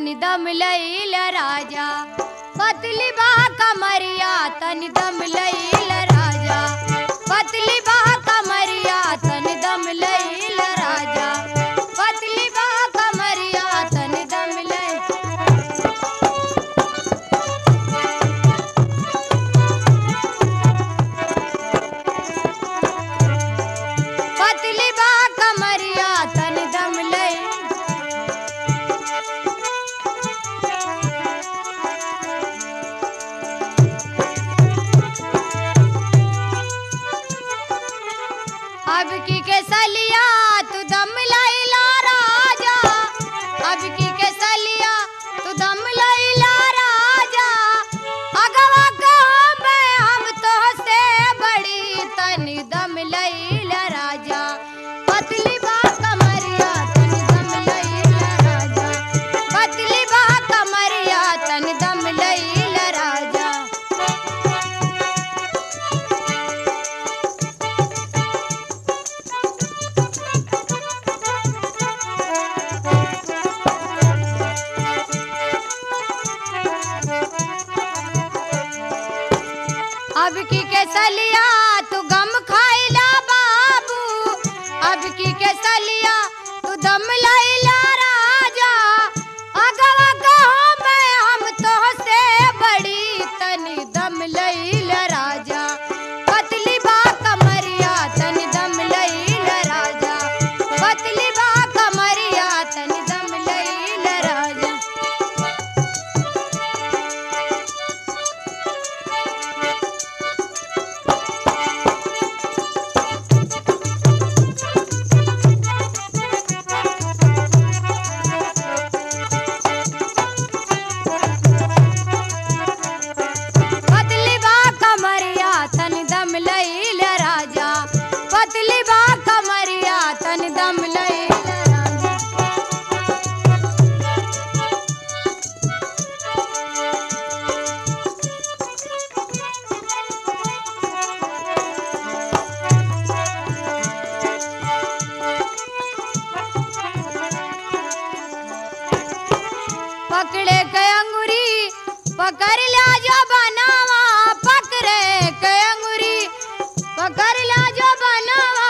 तनि दम लैल राजा पतली बा कमरिया तनि दम लैल राजा पतली बा कमरिया तनि दम लैल राजा पतली बा कमरिया तनि दम लैल पतली बा कमरिया तनि दम लैल अब की के सलिया तू दम लैला राजा अब की के सलिया तू दम लैला राजा अगवा कहाँ मैं हम तो से बड़ी तनी दम लैला राजा पतली बा कमरिया तनी दम लैला राजा पतली बा कमरिया तनी दम लैला राजा अब की के सलिया तू गम खाइला बाबू अब की के सलिया तू दम लैला राजा अगवा कहो मैं हम तो से बड़ी तनी दम लैला राजा पतली बा कमरिया तनी दम लैला राजा पतली बा कमरिया तनी दम लैला राजा पतली बा कमरिया तन दम लैल राजा पतली बा कमरिया तन दम लैल राजा पकड़े के अंगुरी पकड़ लिया जो बनावा पकड़े के अंगुरी पकड़ लिया जो बनावा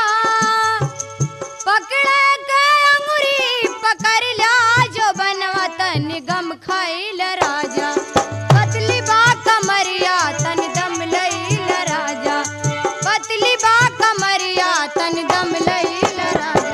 पकड़े के अंगुरी पकड़ लिया जो बनवा तन गम खाइल राजा पतली बा कमरिया तन दम लैल राजा पतली बा कमरिया तन दम लैल राजा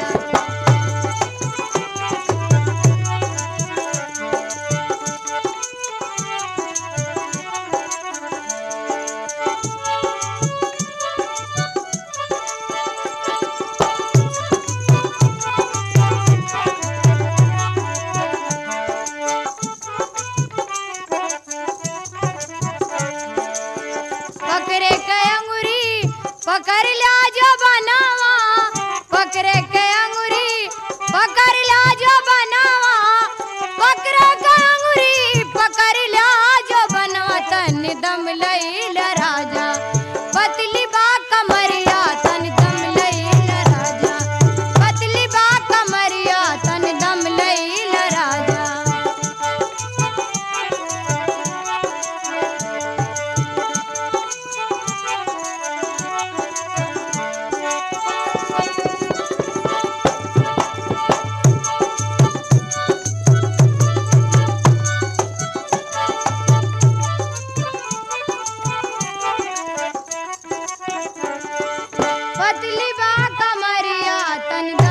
पकड़े के अंगुरी पकड़ लिया जो बनावा पकड़े के अंगुरी पकड़ लिया जो बनावा पकड़े के अंगुरी पकड़ लिया जो बनवा तन दम लैल राजा पतली बा कमरिया तन दम लैल राजा पतली बा कमरिया तन दम लैल राजा पतली बा कमरिया तन